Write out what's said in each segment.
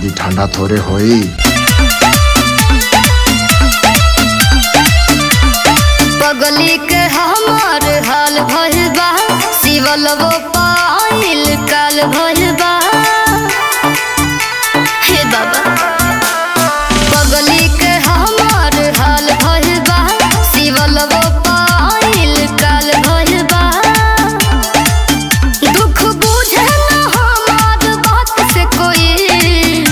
जल्दी ठंडा थोड़े होई पगली के हमार हाल भइल बा सिवल वो पाइल काल भइल बा हे बाबा पगली के हमार हाल भइल बा सिवल वो पाइल काल भइल बा दुख बुझे न हमार बात से कोई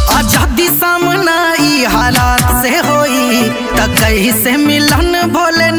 आजादी सामना ई हालात से होई त कैसे मिलन भोले